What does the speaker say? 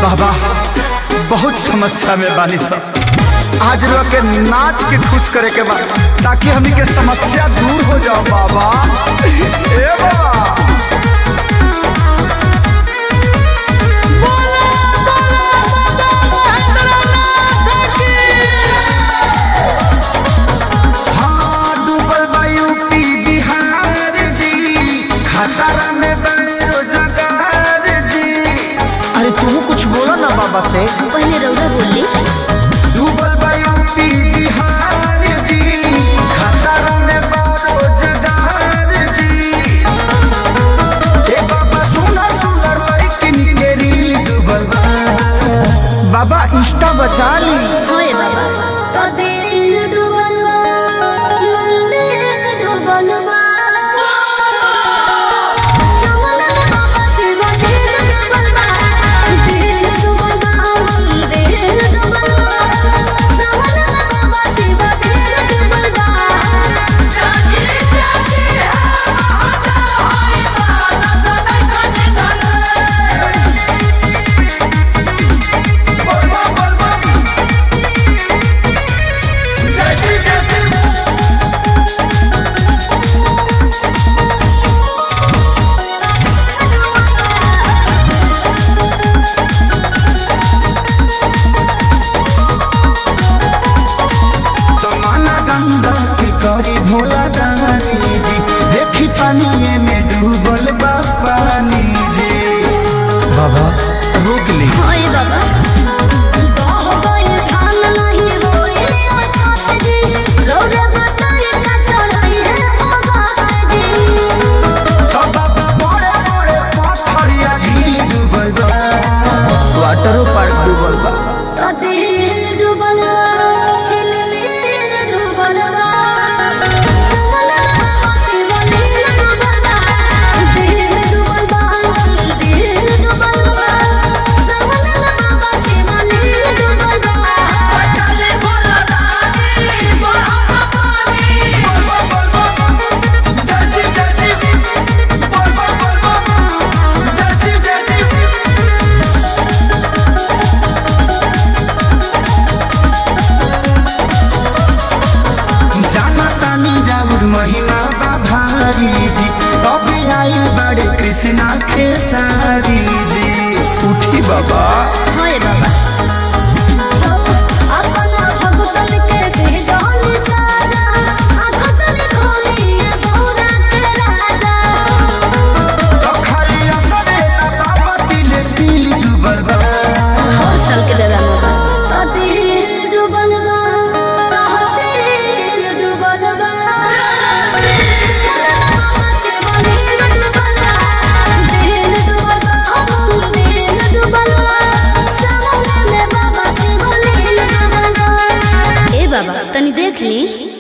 बाबा बहुत समस्या में बानी सब आज लोग के नाच के खुश करे के बा ताकि हमनी के समस्या दूर हो जाओ बाबा ए बाबा हाँ, डूबल बा यूपी बिहार जी खतरा में बड़े रोजगार जी अरे तू कुछ बोलो ना बाबा से पहले रौरा बोली डूबल बा यूपी बिहार जी खतरा में बड़े रोजगार जी ए बाबा सुना सुंदर लड़किन के रील डूबल बा बाबा इंस्टा बचा ली होए बाबा तो दिल डूबल बा मंदिर डूबल बा सवनन बाबा शिव दिल डूबल बा दिल डूबल बा मंदिर डूबल बा सवनन बाबा शिव दिल डूबल बा जागे जागे जमाना गंगा की करी भोला दानी जी देखी पानी में डूबल बा पानी जी बाबा रोक ली होए बाबा गाँव गइल धान नहीं होए अछत जी रौरे बताई का चढ़ाई है हो बात जी बाबा बड़े बड़े पत्थरिया झील डूबल बा वाटर पार्क डूबल बा तो दिल डूबल बा चिलमिल डूबल बा सवनन बाबा शिव लील डूबल बा दिल डूबल बा मंदिर डूबल बा सवनन बाबा शिव लील डूबल बा चले भोला दानी बड़ा पानी जाना तानी राउर महिमा बा भारी जी तबे आई बड़े कृष्णा खेसारी जी उठी बाबा होए बाबा अपना भगतन के दे जान सारा आखतन खोली पूरा के राजा तो खाली असरे ना बाबा दिले दिल डूबल बा हर साल के दादा बाबा तो दिल डूबल बा तो दिल डूबल बा दिल डूबल बा दिल डूबल बा समुद्र में बाबा शिव लील डूबल बा ए बाबा तनी देख ली